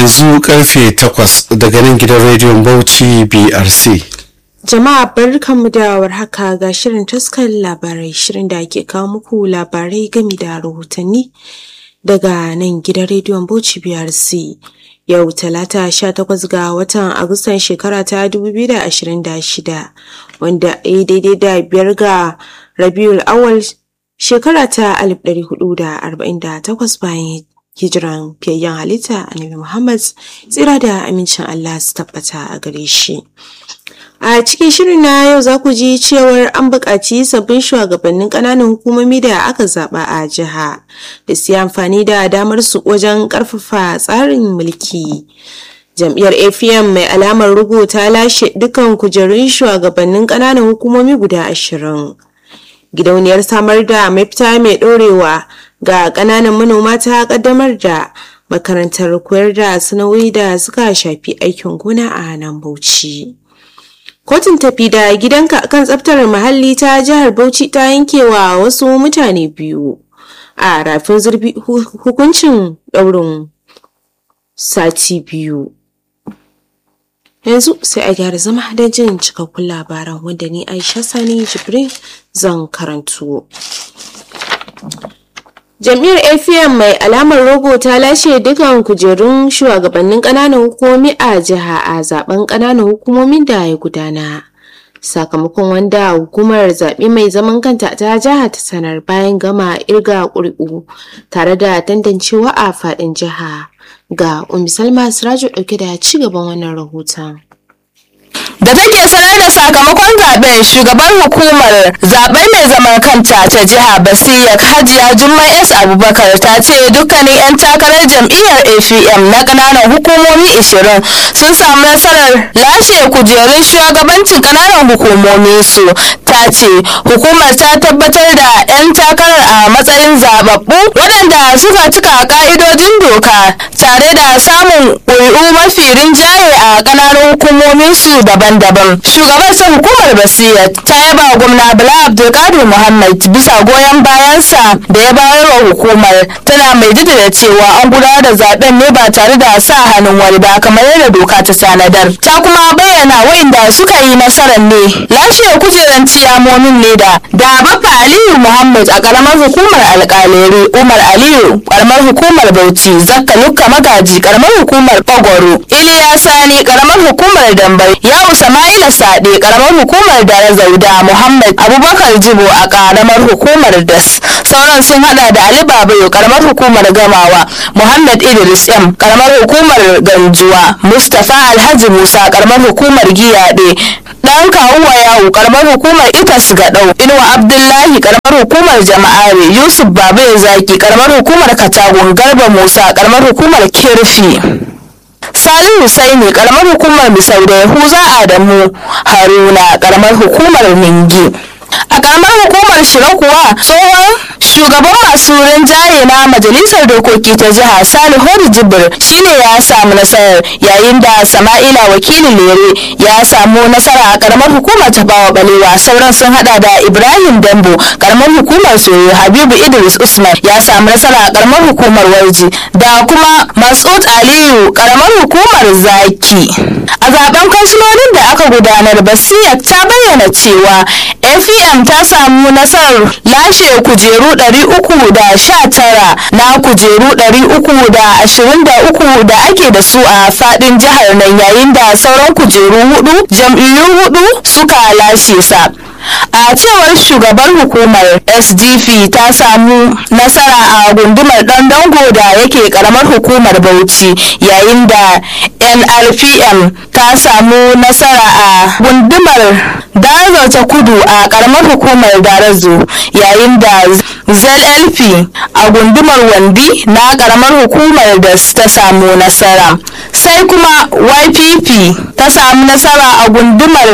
yanzu karfe 8 daga nan gidan rediyon Bauchi BRC. Jama'a barkanmu da warhaka ga shirin taskar labarai shirin da ake kawo muku labarai gami da rahotanni daga nan gidan rediyon Bauchi BRC. Yau talata 18 ga watan Agustan shekara ta 2026 wanda ya daidai da biyar ga Rabiul Awal shekara ta 1448 bayan hijiran fiyayyen halitta annabi Muhammad tsira da amincin Allah su tabbata a gare shi. A cikin shirin na yau za ku ji cewar an buƙaci sabbin shugabannin ƙananan hukumomi da aka zaɓa a jiha da su yi amfani da damar su wajen ƙarfafa tsarin mulki. Jam'iyyar APM mai alamar rugu ta lashe dukkan kujerun shugabannin ƙananan hukumomi guda ashirin. Gidauniyar samar da mafita mai ɗorewa ga ƙananan manoma ta ƙaddamar da makarantar koyar da sana'o'i da suka shafi aikin gona a nan Bauchi. Kotun tafi da gidanka kan tsaftar muhalli ta jihar Bauchi ta yankewa wasu mutane biyu a rafin zurfi hukuncin ɗaurin sati biyu. Yanzu sai a gyara zama don jin cikakkun labaran wanda ni Aisha Sani Jibrin zan karanto. Jam'iyyar APM mai alamar rogo ta lashe dukan kujerun shugabannin ƙananan hukumomi a jiha a zaben ƙananan hukumomin da ya gudana. Sakamakon wanda hukumar zaɓe mai zaman kanta ta jiha ta sanar bayan gama irga ƙuri'u tare da tantancewa a faɗin jiha. Ga Umi Salma Sirajo ɗauke da ci gaban wannan rahoton. da take sanar da sakamakon zaben shugaban hukumar zaben mai zaman kanta ta jiha basiya hajiya jummai s abubakar ta ce dukkanin 'yan takarar jam'iyyar apm na ƙananan hukumomi 20 sun samu nasarar lashe kujerun shugabancin ƙananan hukumomi su ta ce hukumar ta tabbatar da 'yan takarar a matsayin zababbu waɗanda suka cika ƙa'idojin doka tare da samun ƙuri'u mafi rinjaye a ƙananan hukumomin su daban-daban shugaban sa hukumar basira ta yaba wa gwamna bala abdulkadir muhammad bisa goyon bayansa da ya bayar wa hukumar tana mai jaddada cewa an gudanar da zaben ne ba tare da sa hannun wani ba kamar yadda doka ta tanadar ta kuma bayyana wa'inda suka yi nasarar ne lashe kujeran ciyamomin ne da da baffa aliyu muhammad a karamar hukumar alkaleri umar aliyu karamar hukumar bauchi zakka lukka magaji karamar hukumar bagwaro iliya sani karamar hukumar dambai yawu sama'ila sade karamar hukumar dare zauda muhammad abubakar jibo a karamar hukumar das sauran sun hada da ali babayo karamar hukumar gamawa muhammad idris m karamar hukumar ganjuwa mustapha alhaji musa karamar hukumar giyade dan kawuwa yawu karamar hukumar itas gadau inuwa abdullahi karamar hukumar jama'are yusuf babayo zaki karamar hukumar katagun garba musa karamar hukumar kirfi Salihu Husaini karamar hukumar Misau da Yahuza Adamu Haruna karamar hukumar Ningi. A karamar hukumar Shira kuwa tsohon shugaban masu rinjaye na majalisar dokoki ta jiha Salihu Jibir shine ya samu nasarar yayin da Sama'ila wakilin Lere ya samu nasara a karamar hukumar ta bawa balewa sauran sun hada da Ibrahim Dambo karamar hukumar Soyo Habibu Idris Usman ya samu nasara a karamar hukumar Warji da kuma Masud Aliyu karamar hukumar Zaki. A zaben kansilolin da aka gudanar Basiya ta bayyana cewa APM ta samu nasarar lashe kujeru 319 na kujeru 323 da ake da su a fadin jihar nan yayin da sauran kujeru hudu jam'iyyu hudu suka lashe sa. a cewar shugaban hukumar sdp ta samu nasara a gundumar dango da yake karamar hukumar bauchi yayin da nrpm ta samu nasara a gundumar dazo ta kudu a karamar hukumar darazo yayin da zlp a gundumar wandi na karamar hukumar da ta samu nasara sai kuma ypp ta samu nasara a gundumar